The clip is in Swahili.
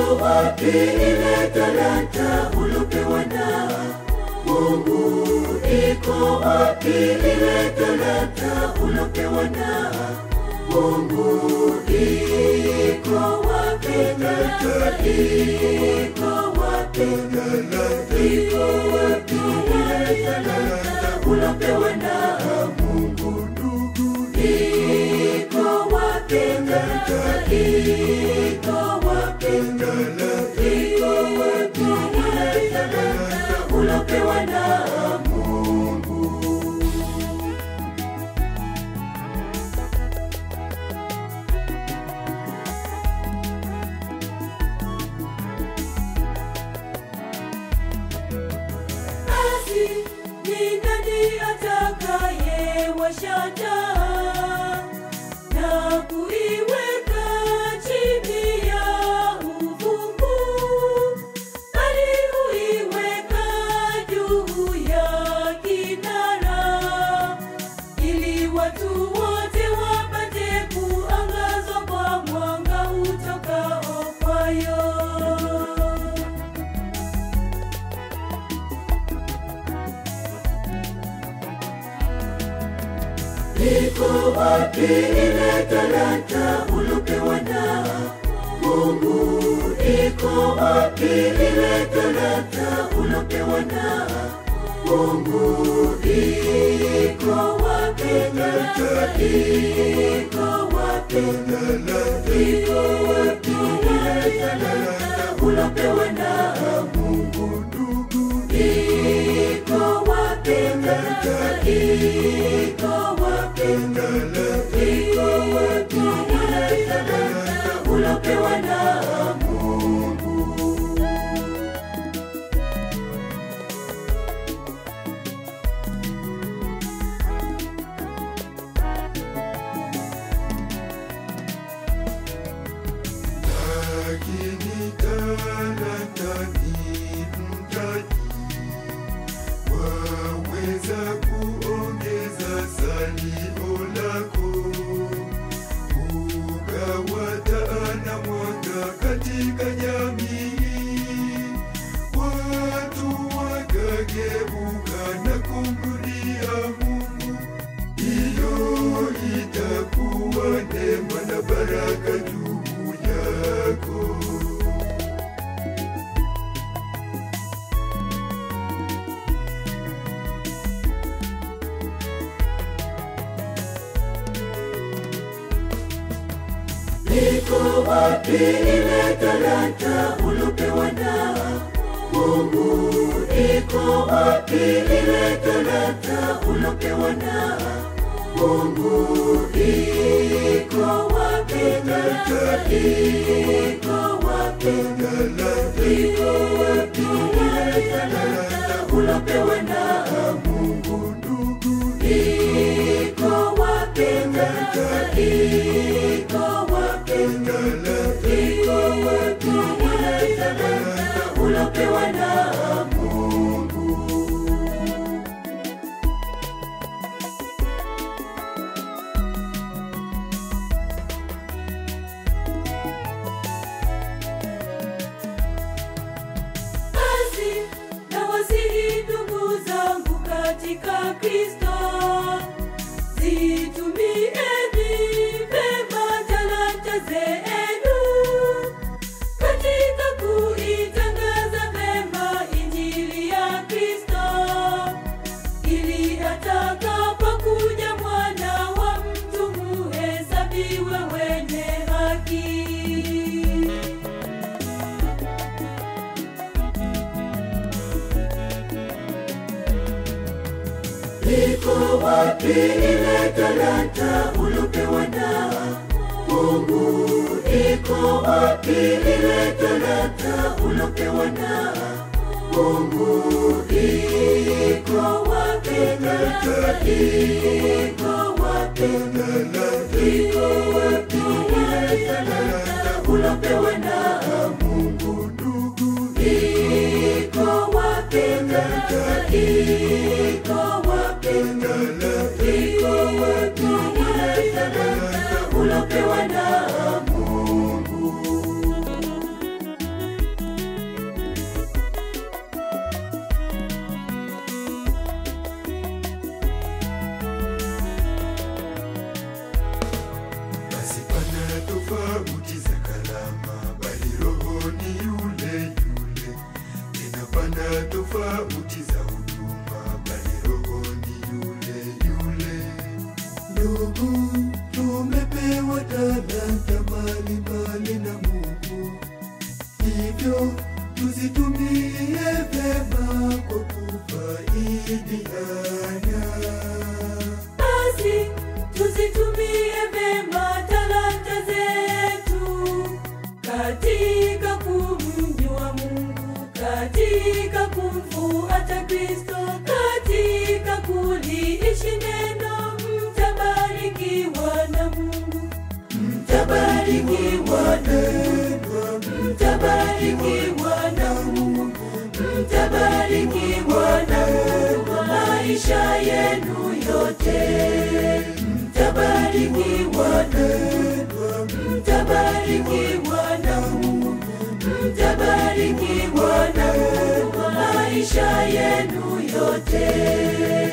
wapi ile talanta ulopewa na Mungu? Iko wapi ile talanta ulopewa na Mungu? Iko wapi talanta? Iko wapi talanta? Iko wapi ile talanta ulopewa na Mungu? Ndugu, iko wapi talanta? Iko wapi talanta? Iko wapi ile talanta ulopewa na Mungu? Basi ni nani atakayewasha taa na kuiweka chini ya uvungu, bali huiweka juu ya kinara, ili watu wote wapate kuangazwa kwa mwanga utokao kwayo. Iko wapi ile talanta ulopewa na Mungu? Iko wapi ile talanta ulopewa na Mungu? Iko wapi talanta? Iko wapi talanta? Iko wapi ile talanta ulopewa na Mungu? Ndugu, iko wapi talanta? Iko wapi talanta? Iko wapi ile talanta ulopewa na Mungu? Lakini talanta ni mtaji, waweza kuongeza salio lako, ukawata na mwanga katika jamii, watu wakageuka na kumrudia Mungu. Hiyo itakuwa neema na baraka juu yako. Iko wapi ile talanta ulopewa na Mungu? Iko wapi ile talanta ulopewa na Mungu? Iko wapi talanta? Iko wapi talanta? Iko wapi ile talanta ulopewa na Mungu? Ndugu, iko wapi talanta? Iko wapi talanta? Iko wapi ile talanta ulopewa na Mungu? Basi nawasihi ndugu zangu katika Kristo, zitumieni vema talanta zenu katika kuitangaza vema Injili ya Kristo, ili atakapokuja mwana wa mtu muhesabiwe wenye haki. Iko wapi ile talanta ulopewa na Mungu? Iko wapi ile talanta ulopewa na Mungu? Iko wapi talanta? Iko wapi talanta? Iko wapi ile talanta ulopewa na Mungu? Ndugu, iko wapi talanta? Iko wapi talanta? Iko wapi ile talanta ulopewa na Mungu? tofauti za huduma, bali roho ni yule yule. Ndugu, tumepewa talanta mbalimbali na Mungu, hivyo tuzitumie vyema kwa kufaidiana. Basi tuzitumie vema talanta zetu katika kumjua Mungu, katika kumfuata Kristo, katika kuliishi neno. Mtabarikiwa na Mungu, mtabarikiwa na Mungu, mtabarikiwa na Mungu, mtabarikiwa na Mungu maisha yenu yote. Mtabarikiwa na Mungu, mtabarikiwa na Mungu, mtabarikiwa na Mungu maisha yenu yote.